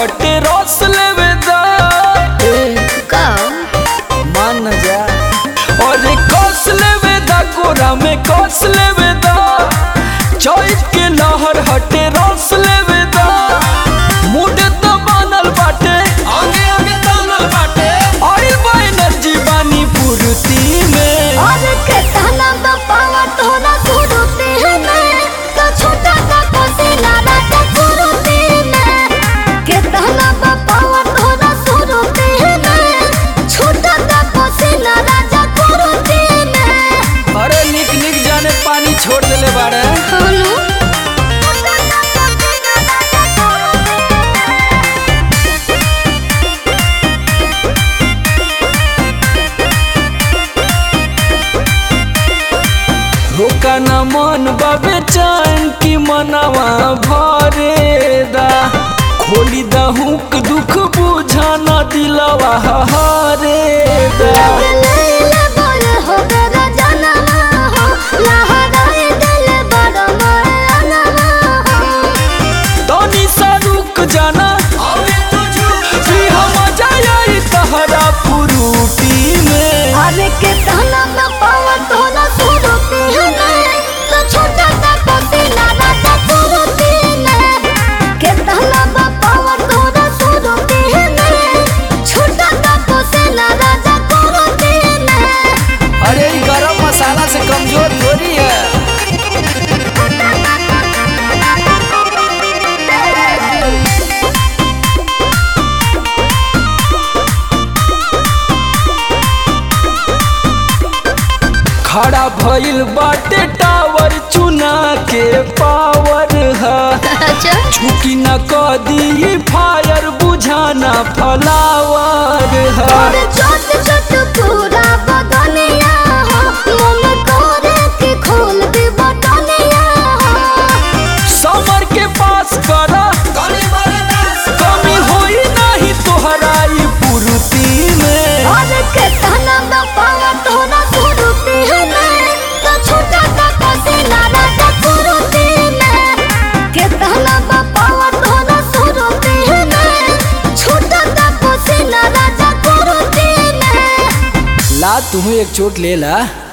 हटे रस लेवे दा का मान न जा और कस लेवे दा गोरा में कस लेवे दा चौक के लहर हटे रस लेवे दा मुड तो बनल बाटे आगे आगे तानल बाटे ऑयल बा एनर्जी बानी पूर्ति में और के ताना पावा तोरा सुरुते में तो छोटा सा कोसिला राजा सुरुते में के ताना पावा तोरा सुरुते में छोटा सा कोसिला राजा सुरुते में अरे निक निक जाने पानी छोड़ देले बाड़े हनु छोटा सा कोसिला राजा सुरुते रोका न मन बाबे चैन की मनवा भरे दा खोली दा हुक दुख बुझा न दिलवा हरे दा लैला बोल हो गरा जनवा हो लहराए दिल बड़ मरनवा हो तनी सा रुक जाना कि हम जाई तहरा पुरूटी में अरे के ताना में पावा तोला सुरुती है तो छोटा सा कोसिला राजा सुरुती में के ताना में पावा तोला सुरुती है छोटा सा कोसिला राजा सुरुती में अरे ई गरम मसाला से कमजोर थोड़ी है खड़ा भइल बाटे टावर चुना के पावर है अच्छा झुकी न कदी फायर बुझाना फलावर है और छोट छोट पूरा बदनिया हो मन करे के खोल दे बटनिया हो समर के पास करा कमी होई नहीं तोहरा ई पूर्ति में और के तना में पावा तोरा सुरुती है मैं तो छोटा सा कोसिला राजा सुरुती में के तना में पावा तोरा सुरुती है मैं छोटा सा कोसिला राजा सुरुती में ला तुम्हें एक चोट ले ला